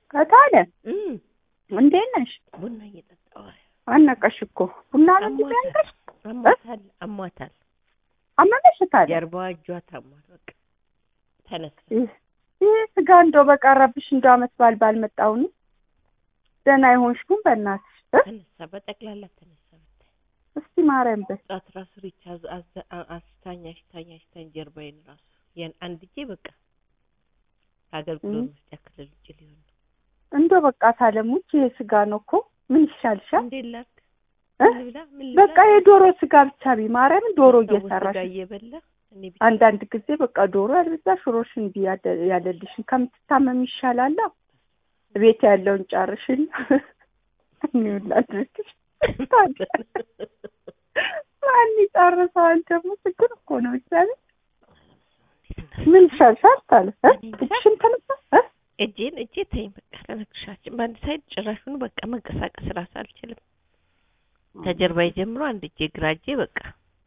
ከታለ እም እንዴት ነሽ? ቡና እየጠጣሁ አነቀሽ እኮ ቡና ነው እንጂ አሟታል ያንቀሽ አሟታል አሟታል አመመሽ ታዲያ? ጀርባዋ እጇ ታሟል። በቃ ተነሳ ይህ ይህ ስጋ እንደው በቀረብሽ እንደው አመት በዓል ባልመጣሁኝ ደህና ይሆንሽኩም በእናትሽ እ? ተነሳ በጠቅላላ ተነሳ። ብታይ እስቲ ማርያም በይ ጧት ራሱ ሪቻ አዝ- አዝ- አ- አስታኝ አሽታኝ አሽታኝ ጀርባዬን ራሱ ያን አንድ እጄ በቃ ከአገልግሎት እም። መስጫ ክልል ውጭ ሊሆን ነው። እንደው በቃ ታለሙች ይሄ ስጋ ነው እኮ ምን ይሻልሻል? እንዴት ላድርግ? እ? ምን ልብላ? ምን ልብላ? በቃ የዶሮ ስጋ ብቻ ቢ ማርያም ዶሮ ሰው እየሰራሽ ስጋ እየበላ እኔ ብቻ አንዳንድ ጊዜ በቃ ዶሮ ያልበዛ ሽሮሽን ቢ ያደ- ያለልሽን ከምትታመም ይሻላል። ቤት ያለውን ጨርሽን እኒውላድርግሽ ማን ይጨርሰዋል? ደግሞ ችግር እኮ ነው። እግዚአብሔር ምን ይሻልሻል? ታለ እ? እጅሽን ተነሳ እ? እጄን እጄ ተይኝ በቃ ለነግርሻችን በአንድ ሳይድ ጭራሹኑ በቃ መንቀሳቀስ ራሱ አልችልም። ከጀርባዬ ጀምሮ አንድ እጄ ግራ እጄ በቃ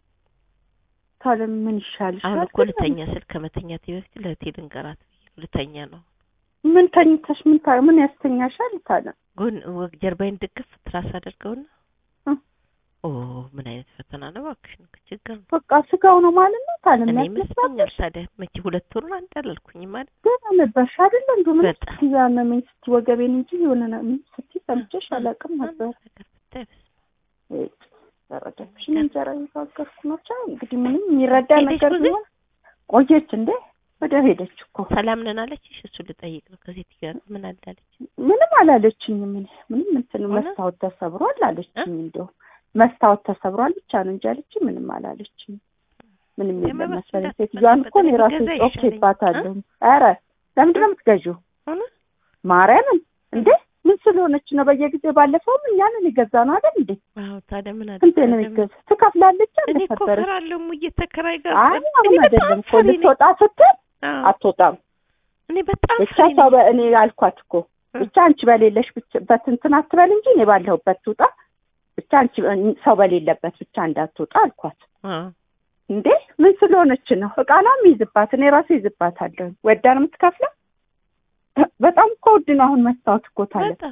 ታለ ምን ይሻልሻል? አሁን እኮ ልተኛ ስል ከመተኛቴ በፊት ለእህቴ ልንገራት ብዬ ነው። ልተኛ ነው ምን ተኝተሽ ምን ታ ምን ያስተኛሻል? ታለ ጎን ወግ ጀርባዬን ድግፍ ትራስ አደርገውና እ? ኦ ምን አይነት ፈተና ነው እባክሽ ነው ችግር ነው። በቃ ስጋው ነው ማለት ነው። ታለ እኔ የሚያስመስላል ይመስለኛል ታዲያ መቼ ሁለት ወሩን አንድ አላልኩኝም ማለት ገና ነበርሽ አይደለ? እንደው ምን በጣም። ስትይ ያመመኝ ስትይ ወገቤን እንጂ የሆነ ነ- ምን ስትይ ሰምቼሽ አላውቅም ነበር። ነገር ብታይ በስመ አብ። ተረዳሽ እንጀራ እየጋገርኩ ነው። ብቻ እንግዲህ ምንም የሚረዳ ሄደች ነገር ብዙ? ቢሆን ቆየች እንዴ ወደ ሄደች እኮ ሰላም ነን አለችሽ? እሱ ልጠይቅ ነው ከሴት ጋር ምን አላለች? ምንም አላለችኝም። እኔ ምንም እንትን ሆነ? መስታወት ተሰብሯል አለችኝ። እንደው መስታወት ተሰብሯል ብቻ ነው እንጂ አለችኝ። ምንም አላለችኝ። ምንም የለም የመበስ መሰለኝ። እንዳት- ሴትዮዋን እኮ እኔ ራሴ ገዛ ይሻለኝ። ጮኬባታለሁ። ኧረ ለምንድን ነው የምትገዢው? ሆነ ማርያምን እንዴ ምን ስለሆነች ነው? በየጊዜው ባለፈውም እኛንን የገዛ ነው አይደል እንዴ? አዎ ታዲያ ምን አለ ስንቴ ነው የሚገዛ? ትከፍላለች እኔ እኮ አልነበረች? እፈራለሁ ሙዬ ተከራይ ጋር አይ እኔ አሁን በጣም አይደለም እኮ ፈሪ ነኝ። ልትወጣ ስትል አዎ፣ አትወጣም። እኔ በጣም ብቻ ፈሪ ሰው ነኝ። በ- እኔ አልኳት እኮ እ። ብቻ አንቺ በሌለሽ ብቻ- በትንትን አትበል እንጂ እኔ ባለሁበት ትውጣ። ብቻ አንቺ ሰው በሌለበት ብቻ እንዳትወጣ አልኳት። አዎ እንዴ ምን ስለሆነች ነው? እቃ ነው የሚይዝባት። እኔ ራሴ ይዝባታለሁ። ወዳ ነው የምትከፍለው። በጣም እኮ ውድ ነው አሁን መስታወት እኮ ታለ በጣም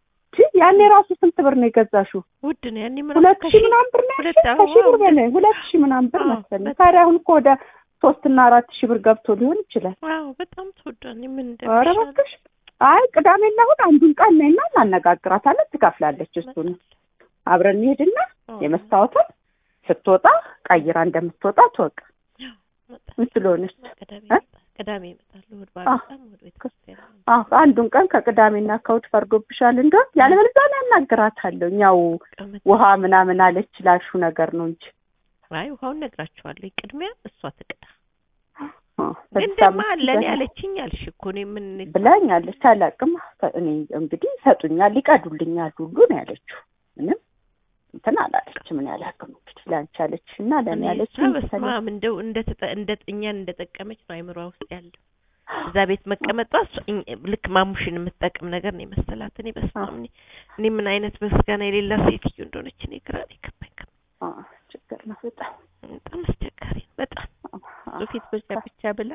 ያኔ ራሱ ስንት ብር ነው የገዛሽው? ውድ ነው ያኔ ምን ሁለት ሺህ ምናምን ብር ነው ሁለት ያልሽኝ? ከሺህ አዎ፣ ብር በላይ ሁለት ሺህ ምናምን ብር አዎ፣ መሰለኝ። በጣም። ታዲያ አሁን እኮ ወደ ሶስት እና አራት ሺህ ብር ገብቶ ሊሆን ይችላል። አዎ በጣም ተወዷል። እኔ ምን ኧረ እንደሚሻል እባክሽ አይ ቅዳሜና እሑድ አንዱን ቀን ነይና እናነጋግራታለን። ትከፍላለች። እሱን አብረን እንሄድና አዎ፣ የመስታወትን ስትወጣ ቀይራ እንደምትወጣ ትወቅ። መጣ- ምን ስለሆነች ቅዳሜ እ? ይመጣል። ቅዳሜ እመጣለሁ። እሑድ ባልመጣም ወደ ቤተ ክርስቲያን ነው። አዎ አንዱን ቀን ከቅዳሜና ከእሑድ ፈርዶብሻል እንደሆን ያለበለዚያ እኔ አናግራታለሁ። ያው ቀመጥ- ውሃ ምናምን አለች ላልሹ ነገር ነው እንጂ አይ ውሃውን ነግራቸዋለሁ። ቅድሚያ እሷ ትቅዳ። አዎ፣ ግን በዚህ ደግሞ ሳምንት አለን ይዘናል ያለችኝ አልሽ እኮ እኔ ምን ብላኛለች። አላውቅም እኔ እንግዲህ ይሰጡኛል፣ ይቀዱልኛል ሁሉ ነው ያለችው። ምንም እንትን አላለችም። እኔ አላውቅም እንግዲህ ለአንቺ አለች እና ለእኔ እኔ ያለች እሷ በስመ አብ እንደው እንደ ተጠ- እንደ እኛን እንደጠቀመች ነው አይምሯ ውስጥ ያለው። እዛ ቤት መቀመጧ እሷ- እኝ- ልክ ማሙሽን የምትጠቅም ነገር ነው የመሰላት። እኔ በስመ አብ እኔ እኔ ምን አይነት በስጋና የሌላት ሴትዮ እንደሆነች እኔ ግራ ነው የገባኝ። ችግር ነው በጣም በጣም አስቸጋሪ ነው። በጣም እሱ ፊት ብቻ ብቻ ብላ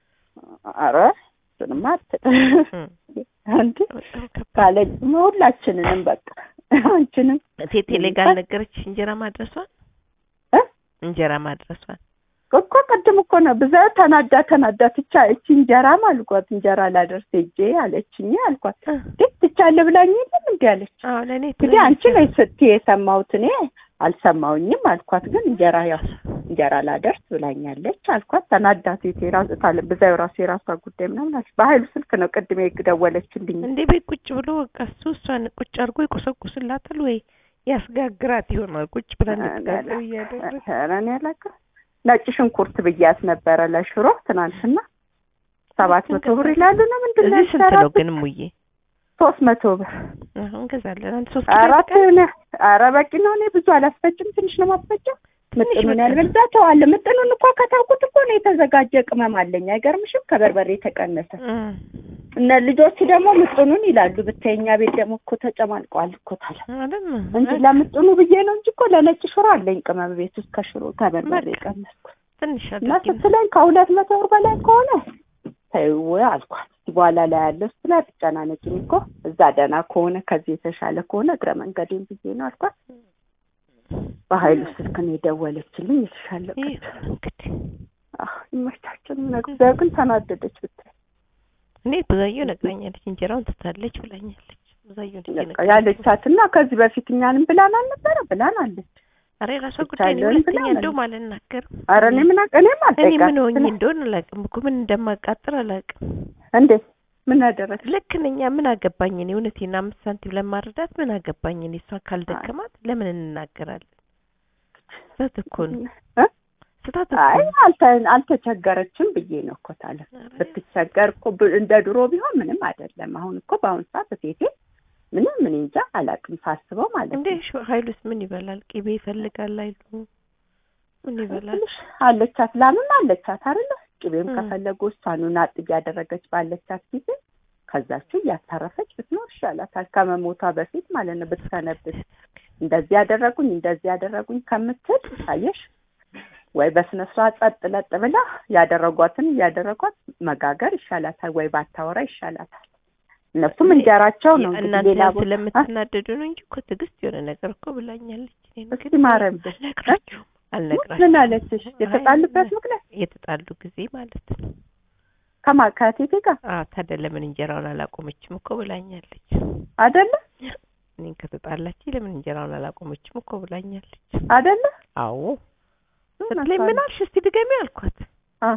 ኧረ እሱንማ አትል እም፣ እንዴ በጣም ከባድ ካለች ሁላችንንም በቃ አንቺንም ቴቴ ላይ ጋር ነገረችሽ እንጀራ ማድረሷን እ? እንጀራ ማድረሷን እኮ ቅድም እኮ ነው ብዛ ተናዳ ተናዳ ትቻ እቺ እንጀራም አልኳት እንጀራ ላደርስ ሄጄ አለችኝ አልኳት እ፣ ግን ትቻለ ብላኝ የለም እንዲ አለች አዎ ለእኔ እንግዲህ አንቺ ነሽ ስትይ የሰማሁት እኔ አልሰማሁኝም አልኳት ግን እንጀራ ያው እንጀራ ላደርስ ብላኛለች አልኳት ተናዳ ሴት የራስ ታለ ብዛው ራሱ የራሷ ጉዳይ ምናምን አለች በሀይሉ ስልክ ነው ቅድም የደወለችልኝ እንዴ ቤት ቁጭ ብሎ በቃ እሱ እሷን ቁጭ አድርጎ ይቆሰቁስላታል ወይ ያስጋግራት ይሆናል ቁጭ ብላ እንድትጋግር እያደረገ ኧረ እኔ አላውቅም ነጭ ሽንኩርት ብያት ነበረ ለሽሮ ትናንትና ሰባት መቶ ብር ይላሉ ነው ምንድን ነው እዚህ ስንት ነው ያሰራት? ግን ሙዬ ሶስት መቶ ብር አሁን እንገዛለን አንድ ሶስት አራት ኪሎ ነ ኧረ በቂ ነው እኔ ብዙ አላስፈጭም ትንሽ ነው ማስፈጭም ትንሽ ምጥኑን በቃ። ያልበዛ ተዋለ ምጥኑን እኮ ከታውቁት እኮ ነው የተዘጋጀ ቅመም አለኝ አይገርምሽም ከበርበሬ የተቀነሰ እም፣ እነ ልጆቹ ደግሞ ምጥኑን ይላሉ ብታየኛ ቤት ደግሞ እኮ ተጨማልቀዋል እኮ ታለ አይደል እንጂ ለምጥኑ ብዬ ነው እንጂ እኮ ለነጭ ሽሮ አለኝ ቅመም ቤት ውስጥ ከሽሮ ከበርበሬ በቃ። ቀነስኩ ትንሽ እና አድርጊ ስትለኝ ከሁለት መቶ ብር በላይ ከሆነ ተይው አልኳት። እስኪ በኋላ ላይ ያለው ስላ ትጨናነቂኝ እኮ እዛ ደህና ከሆነ ከዚህ የተሻለ ከሆነ እግረ መንገዴን ብዬ ነው አልኳት። በሀይሉ ስልክ ነው የደወለችልኝ የተሻለ ይህ እንግዲህ ይመቻችን ነግዛው ግን ተናደደች ብታይ እኔ ብዙየው ነግራኛለች። እንጀራውን ትታለች ብላኛለች። ብዙየው ልጅ በቃ ያለቻት እና ከዚህ በፊት እኛንም ብላን አልነበረ ብላን አለች። አረ የራሷ ጉዳይ ነው። ብቻ ሁለተኛ ብላን እንደውም አልናገርም። ኧረ እኔ ምን አውቅ- እኔም እኔ ምን ሆኜ አልጠይቃትም። እንደሆነ አላውቅም እኮ ምን እንደማቃጥር አላውቅም። እንዴት ምን አደረግሽ? ልክ ነኝ። ምን አገባኝ እኔ እውነቴን አምስት ሳንቲም ለማረዳት ምን አገባኝ እኔ እሷ ካልደከማት ለምን እንናገራለን? ስህተት እኮ ነው። እ? ስህተት እኮ አይ ነው። አልተ- አልተቸገረችም ብዬ ነው እኮ ታለ ኧረ ብትቸገር እኮ ብ- እንደ ድሮ ቢሆን ምንም አይደለም። አሁን እኮ በአሁኑ ሰዓት ሴቴ ምንም ምን እንጃ አላውቅም ሳስበው ማለት እንዴ ነው። ሽ- ሀይሉስ ምን ይበላል? ቅቤ ይፈልጋል አይሉ ምን ይበላል? ትንሽ አለቻት ላምም አለቻት አይደለ? ቅቤም እ። ከፈለጉ እሷኑ ናጥ እያደረገች ባለቻት ጊዜ ከዛችሁ እያታረፈች ብትኖር ይሻላታል ከመሞቷ በፊት ማለት ነው። ብትሰነብት እንደዚህ ያደረጉኝ እንደዚህ ያደረጉኝ ከምትል አየሽ ወይ በስነ ስርዓት ጸጥ ለጥ ብላ ያደረጓትን እያደረጓት መጋገር ይሻላታል፣ ወይ ባታወራ ይሻላታል። እነሱም እንጀራቸው ነው እንግዲህ እናንተ ሌላ ቦታ ስለምትናደዱ ነው እንጂ እኮ ትዕግስት የሆነ ነገር እኮ ብላኛለች። እኔን እስኪ ግን ማረም ብለሽ አልነግራችሁም ምን አልነግራችሁም። አለችሽ? የተጣሉበት ምክንያት የተጣሉ ጊዜ ማለት ነው። ከማ ከቴቴ ጋር አዎ ታዲያ ለምን እንጀራውን አላቆመችም እኮ ብላኛለች። አይደለ እኔን ከተጣላች ለምን እንጀራውን አላቆመችም እኮ ብላኛለች። አይደለ አዎ ስትለኝ ምን አልሽ እስቲ ድገሚ አልኳት። አ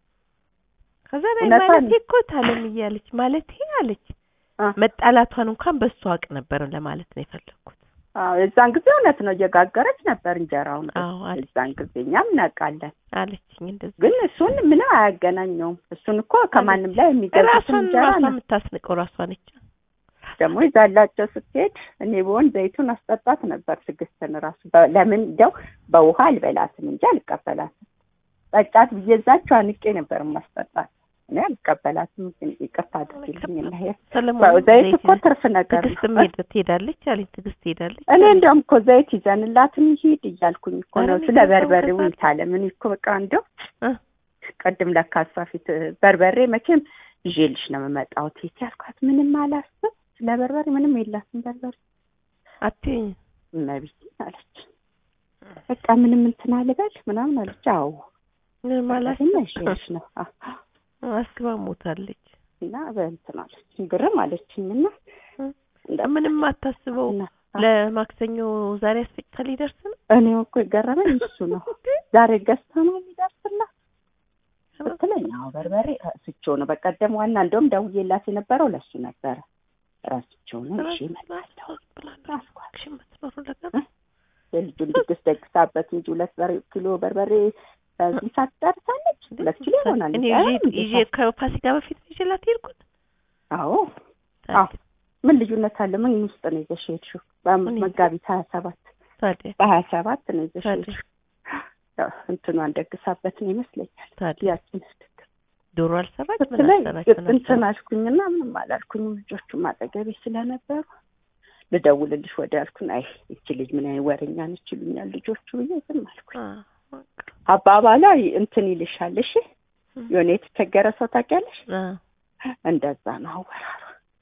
ከዛ ላይ እውነቷን ማለቴ እኮ ታለም እያለች ማለቴ አለች አ መጣላቷን እንኳን በሱ አውቅ ነበር ለማለት ነው የፈለግኩት። አዎ የዛን ጊዜ እውነት ነው እየጋገረች ነበር እንጀራውን። አዎ አለች የዛን ጊዜ እኛም እናውቃለን። አለችኝ እንደዚህ ግን እሱን ምንም አያገናኘውም። እሱን እኮ ከማንም ላይ የሚገዙትን ራሷን እንጀራ ራሷ ነው። የምታስንቀው ራሷ ነች። ደግሞ ይዛላቸው ስትሄድ እኔ በሆን ዘይቱን አስጠጣት ነበር ትዕግስትን ራሱ በ- ለምን እንደው በውሃ አልበላትም እንጂ አልቀበላትም። ጠጫት ብዬ እዛቸው አንቄ ነበር ማስጠጣት። እኔ አልቀበላትም። ግን ይቅርታ አድርጊልኝ እና ይሄ ሰለሞን ዘይት እኮ ትርፍ ነገር ትዕግስት ነው። ሜድ ትሄዳለች አለኝ። ትዕግስት ትሄዳለች እኔ አለኝ። እንዲያውም እኮ ዘይት ይዘንላት እንሂድ እያልኩኝ እኮ ኧረ ነው። እኔ ስለ ከዛው በርበሬ ከዛ- ውይታለ ምን እኮ በቃ እንደው እ ቅድም ለካ እሷ ፊት በርበሬ መቼም ይዤልሽ ነው የምመጣው ቴቴ አልኳት። ምንም አላስብ ስለ በርበሬ ምንም የላትም በርበሬ አትይኝ እመቤቴ አለች። በቃ ምንም እንትን አልበል ምናምን አለች። አዎ ምን ማለት በርበሬማ ይዤልሽ ነው አ- አስባ ሞታለች። እና በእንትን አለች ግርም አለችኝ እና እንደ- ምንም አታስበው። እና ለማክሰኞ ዛሬ አስፈጭታ ሊደርስ ነው። እኔ እኮ የገረመኝ እሱ ነው። ዛሬ ገዝታ ነው የሚደርስላት ስትለኝ አዎ በርበሬ ረስቼው ነው። በቀደም ዋና እንደውም ደውዬላት የነበረው ለሱ ነበረ። ረስቼው ነው እሺ እመጣለሁ አልኳት። የምትኖሩ ነገር የልጁን ድግስ ደግሳበት እንጂ ሁለት በር- ኪሎ በርበሬ በዚህ ሰዓት ጨርሳለች። ሁለት ኪሎ ይሆናል። እኔ ኧረ ይዤ እንዴት ይዤ ከፋሲካ በፊት ነው ይዤላት የሄድኩት። አዎ አዎ። ምን ልዩነት አለ? ምን ውስጥ ነው ይዘሽ የሄድሽው? በመጋቢት ሀያ ሰባት ታዲያ በሀያ ሰባት ነው ይዘሽ ታዲያ የሄድሽው። ያው እንትኗን ደግሳበት ነው ይመስለኛል። ታዲያ ያችን ድግስ ዶሮ አልሰራች ምን ስትለኝ አልሰራች ምን እንትን አልሰራች። አልኩኝና ምንም አላልኩኝም። ልጆቹም አጠገቤ ስለነበሩ ልደውልልሽ ወደ ያልኩን አይ ይቺ ልጅ ምን አይነት ወሬኛ ነች ይሉኛል ልጆቹ ብዬ ዝም አልኩኝ። አ በቃ አባባሏ እንትን ይልሻል። እሺ የሆነ የተቸገረ ሰው ታውቂያለሽ? አ እንደዛ ነው አወራሯ።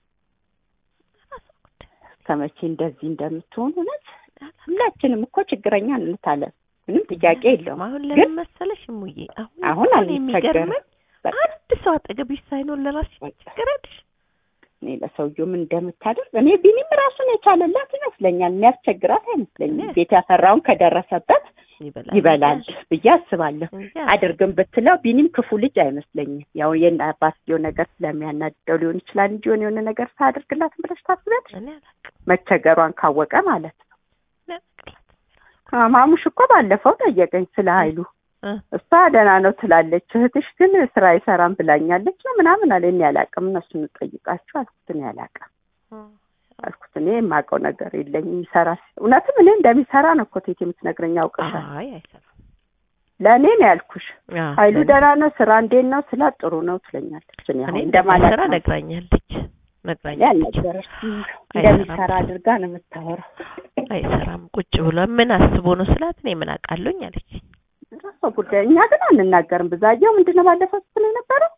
ከመቼ እንደዚህ እንደምትሆን እውነት ሁላችንም እኮ ችግረኛ እንታለን። ምንም ጥያቄ የለውም። አሁን ግን ለምን መሰለሽ እሙዬ አሁን አሁን እኮ አንቸገርም። የሚገርመኝ በቃ አንድ ሰው አጠገብሽ ሳይኖር ለራስሽ ትቸገራለሽ። እኔ ለሰውየው ምን እንደምታደርግ እኔ ቢኒም ራሱን የቻለላት ይመስለኛል። የሚያስቸግራት አይመስለኝም። እኔ- ቤት ያፈራውን ከደረሰበት ይበላል ይበላል ብዬ አስባለሁ። እንጂ አድርግም ብትለው ቢኒም ክፉ ልጅ አይመስለኝም። ያው የእነ አባትየው ነገር ስለሚያናድደው ሊሆን ይችላል እንጂ የሆነ የሆነ ነገር ሳያደርግላት ብለሽ ታስቢያለሽ? እኔ አላውቅም መቸገሯን ካወቀ ማለት ነው። እኔ አላውቅላትም። አ- ማሙሽ እኮ ባለፈው ጠየቀኝ ስለ ኃይሉ እ እሷ ደህና ነው ትላለች፣ እህትሽ ግን ስራ አይሰራም ብላኛለች ነው ምናምን አለ። እኔ አላውቅም፣ እነሱን እንጠይቃቸው አልኩት። እኔ አላውቅም እ አልኩት። እኔ የማውቀው ነገር የለኝም። ይሰራ እውነትም እኔ እንደሚሰራ ነው እኮ ቴቴ የምትነግረኝ አውቅሻል። አይ አይሰራም። ለእኔ ነው ያልኩሽ። አዎ፣ ኃይሉ ለእኔ- ደህና ነው ስራ እንዴት ነው ስላት ጥሩ ነው ትለኛለች። እኔ እኔ አሁን እንደማይሰራ እንደማላውቅ ነው ነግራኛለች እኔ ነግራኛለች። አልነገረችም። እንደሚሰራ አድርጋ ነው የምታወራው። አይሰራም ቁጭ ብሎ ምን አስቦ ነው ስላት እኔ ምን አውቃለሁኝ አለች። ራሷ ጉዳይ። እኛ ግን አንናገርም። ብዛየው ምንድን ነው ባለፈው ስትል የነበረው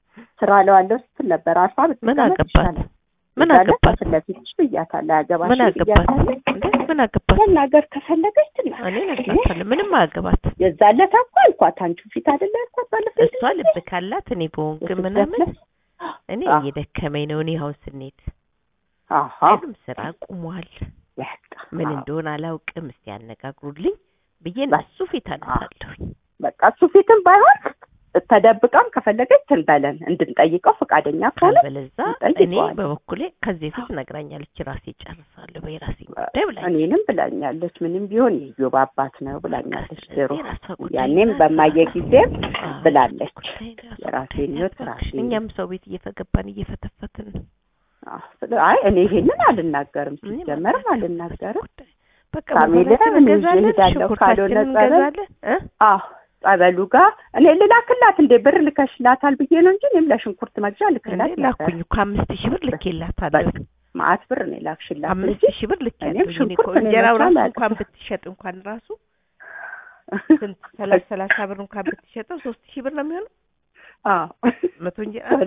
ስራ ለዋለው ስትል ነበር አርፋ ምን ብትቀመጥ አገባት ይሻላል። ምን እዛ ላይ አገባት ከፊት ለፊትሽ ብያታለሁ። አያገባሽም ምን አገባት ብያታለሁ። እንዴ ምን አገባት መናገር ከፈለገች ትናገር። እኔ ነግራታለሁ ምንም አያገባት የዛን ዕለት እኮ አልኳት አንቺ ፊት አይደለ ያልኳት ባለፈው እሷ ልብ ካላት እኔ በሆንክ ምናምን እኔ አዎ። እየደከመኝ ነው እኔ አሁን ስኔት አሃ ሁሉም ስራ ቁሟል በቃ ምን አዎ። እንደሆነ አላውቅም እስቲ ያነጋግሩልኝ ብዬ በቃ። እነሱ ፊት አነሳለሁኝ በቃ እሱ ፊትም ባይሆን ተደብቃም ከፈለገች ትንበለን እንድንጠይቀው ፈቃደኛ ከሆነ ካልበለዛ እንጠይቀዋለን። እኔ በበኩሌ ከዚህ ፊት ነግራኛለች ራሴ ጨርሳለሁ በራሴ ጉዳይ ብላኝ እኔንም ብላኛለች። ምንም ቢሆን የዮብ አባት ነው ብላኛለች። ድሮ ስለዚህ ራሷ ጉዳይ ያኔም ናት። በማየ ጊዜም አዎ፣ ብላለች። ጉዳይ ናት፣ የራሴን ጉዳይ ህይወት ናት። ራሴ እኛም ሰው ቤት እየፈገባን እየፈተፈትን ነው። አዎ፣ ስለ- አይ እኔ ይሄንን አልናገርም፣ እኔም ሲጀመርም አልናገርም አልናገርም። ጉዳይ። በቃ ፋሚሊ በኋላችን እኔ ይዤ እንገዛለን፣ እሄዳለሁ። ካልሆነ ሽንኩርታችንን ጸበል እንገዛለን እ አዎ ጸበሉ ጋር እኔ ልላክላት እንዴ ብር ልከሽላታል ብዬ ነው እንጂ እኔም ለሽንኩርት መግዣ ልክላት እኔ ላኩኝ እኮ አምስት ሺህ ብር ልኬላታለሁ። ማአት ብር ነው የላክሽላት እንጂ አምስት ሺህ ብር ልኬያለሁ። እኔም እኔ እኮ ሽንኩርት ነው እንጀራው ራሱ የመቻል እንኳን አቅም። ብትሸጥ እንኳን ራሱ ስንት ሰላሳ ሰላሳ ብር እንኳን ብትሸጠው ሶስት ሺህ ብር ነው የሚሆነው አዎ መቶ እንጀራ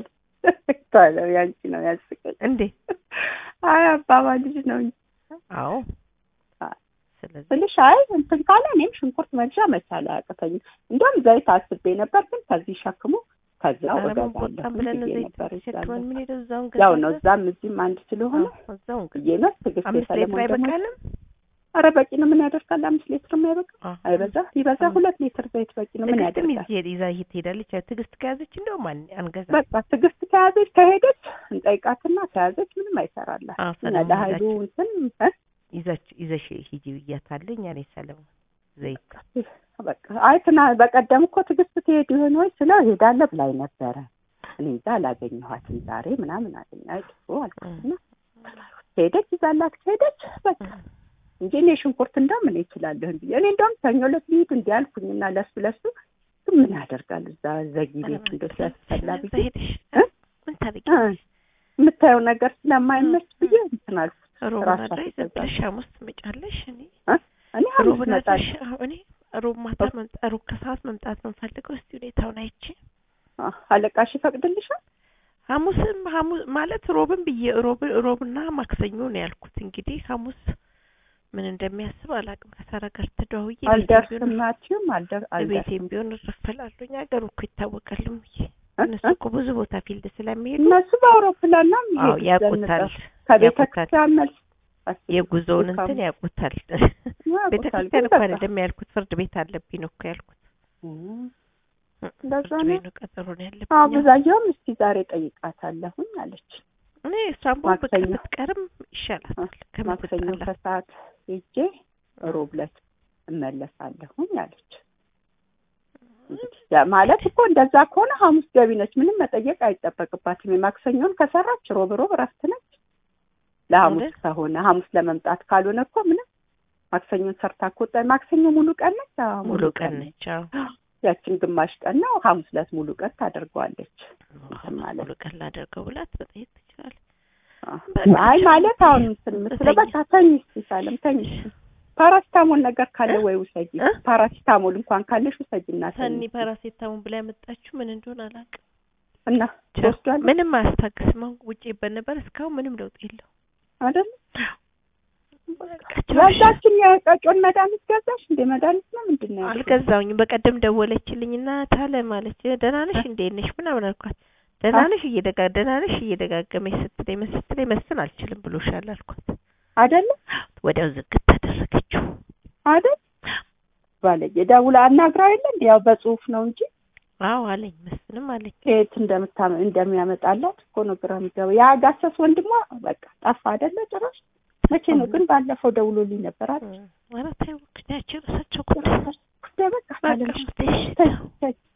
ታለው ያንቺ ነው ያስቀኝ እንዴ አይ አባባልሽ ነው እንጂ አዎ አዎ። ስለዚህ ስልሽ አይ እንትን ካለ እኔም ሽንኩርት መግዣ መቻል አያቅተኝም። እንደውም ዘይት አስቤ ነበር፣ ግን ከዚህ ሸክሙ ከዛው ኧረ ምን እገዛለሁ ቆጣን ብለን ብዬ ዘይት ነበር። ተሸክመን ምን ሄደው እዛውን ያው ነው ገዛለን። እዛም እዚህም አንድ ስለሆነ አዎ፣ እዛውን ገዛለን። ብዬ ነው። ትዕግስት አምስት ሌትር የሰለሞን ደግሞ አይበቃንም? ኧረ በቂ ነው። ምን ያደርጋል? አምስት ሊትር አይበቃ አዎ። አይበዛ ይበዛ አዎ። ሁለት ሊትር ዘይት በቂ ነው። ምን ትዕግስትም ያደርጋል? ይዤ ይዛ ይሄድ ትሄዳለች። ያው ትዕግስት ከያዘች እንደውም አን- አንገዛም። በቃ ትዕግስት ከያዘች ከሄደች እንጠይቃትና ከያዘች ምንም አይሰራላት። አዎ፣ እኛ ሰለሞን ለሀይሉ ይዛችሁ- እንትን እ? ይዛች ይዘሽ ሂጂ ብያታለኝ። እኔ ሰለሞን ዘይት በቃ አይ ትና በቀደም እኮ ትዕግስት ትሄድ ይሆን ወይ ስለው ሄዳለ ብላኝ ነበረ። እኔ እንጃ አላገኘኋትም ዛሬ ምናምን አለኝ። አይ ጥሩ አልኩትና ሄደች ይዛላት ከሄደች በቃ እንጂ እኔ ሽንኩርት እንደውም እኔ እችላለሁ ብዬ እኔ እንደውም ሰኞ ዕለት ልሂድ እንዲህ አልኩኝና ለሱ ለሱ ግን ምን ያደርጋል እዛ ዘጊ ቤት እንደው ሲያስፈላ እዛ ብዬ ሄደሽ እ? ምን ታደርጊ? እ፣ የምታየው ነገር ስለማይመች ብዬ እንትን አልኩት። ሮብ ራሷ አድረሽ ዝም ትገዛለች። ብለሽ ሐሙስ ትመጫለሽ። እኔ እኔ ሮብ ሐሙስ እመጣለሁ። አድረሽ አዎ፣ እኔ ሮብ ማታ መምጣት ሮብ ከሰዓት መምጣት ነው የምፈልገው። እስቲ ሁኔታውን አይቼ አ፣ አለቃሽ ይፈቅድልሻል? ሐሙስም ሐሙስ ማለት ሮብን ብዬ ሮብ ሮብና ማክሰኞ ነው ያልኩት። እንግዲህ ሐሙስ ምን እንደሚያስብ አላውቅም። ከሳራ ጋር ተደዋውዬ ቤቴም አልደርስም ቢሆን- ናትም አልደር አልደርስም ቤቴም ቢሆን እረፈላለሁኝ። ሀገሩ እኮ ይታወቃል እምዬ። እ? እነሱ እ? እኮ ብዙ ቦታ ፊልድ ስለሚሄዱ እነሱ በአውሮፕላን ነው አዎ የሚሄዱት ያውቁታል። ዘንጠው ከቤተ ያውቁታል። ክርስቲያን መልስ አስቢ፣ የጉዞውን ድካሙ። እንትን ያውቁታል። ያውቁታል፣ ቤተ ግን ክርስቲያን እኮ በቃ አይደለም ያልኩት፣ ፍርድ ቤት አለብኝ ነው እኮ ያልኩት። እም፣ እ፣ እንደዛ ፍርድ ነው። ቤት ነው ቀጠሮ ነው አዎ ያለብኝ። ብዛየውም እስኪ ዛሬ ጠይቃታለሁኝ አለች። እኔ እሷን ቦ ብቅ ማክሰኞ። ብትቀርም ይሻላታል ማክሰኞ ከምትጣላ ከሰዓት ሄጄ ሮብ ዕለት እመለሳለሁኝ አለች። እንግዲህ ያ ማለት እኮ እንደዛ ከሆነ ሐሙስ ገቢ ነች፣ ምንም መጠየቅ አይጠበቅባትም። የማክሰኞን ከሰራች ሮብ ሮብ እረፍት ነች። ለሐሙስ አይደል? ከሆነ ሐሙስ ለመምጣት ካልሆነ እኮ ምንም ማክሰኞን ሰርታ እኮ ወጣ። ማክሰኞ ሙሉ ቀን ነች። አዎ ሙሉ ቀን ነች። አዎ ያችን ግማሽ ቀን ነው። ሐሙስ ዕለት ሙሉ ቀን ታደርገዋለች። እንትን ማለት ሙሉ ቀን ላደርገው ብላት መጠየቅ ትችላለች። አዎ። አይ ማለት አሁን እንትን የምትለው በቃ ተኝ እስኪ ሳለም ተኝ እስኪ ፓራሲታሞል ነገር ካለ እ? ወይ ውሰጂ። እ? ፓራሲታሞል እንኳን ካለሽ ውሰጂ እና ተኝ ሰኒ እስኪ። ፓራሴታሙን ብላ ያመጣችሁ ምን እንደሆነ አላውቅም። እና ትወስዷል ምንም አያስታግስም። አሁን ውጭ ይበል ነበር እስካሁን ምንም ለውጥ የለው። አይደል? ያዛችን የቀጮን መድኃኒት ገዛሽ እንደ መድኃኒት ነው ምንድን ነው ያልሽው? አልገዛውኝም። በቀደም ደወለችልኝና ታለ ማለች ደህና ነሽ እንዴት ነሽ ምናምን አልኳት። ደህና ነሽ እየደጋ ደህና ነሽ እየደጋገመች ስትለኝ ምን ስትለኝ መስፍን አልችልም ብሎሻል አልኳት። አይደለ ወዲያው ዝግት አደረገችው። አይደል? ባለጌ ደውላ አናግራው የለ እንደ ያው በጽሁፍ ነው እንጂ አዎ አለኝ መስፍንም አለኝ። ከየት እንደምታ እንደሚያመጣላት እኮ ነው ግራ የሚገባው። ያ ጋሰስ ወንድሟ በቃ ጠፋ አይደለ ጭራሽ። መቼ ነው ግን ባለፈው ደውሎልኝ ነበር አይደል? ኧረ ተይው ያቸው ራሳቸው ጉዳይ ጉዳይ በቃ በቃ ታለሽ እሺ፣ ተይ ተይ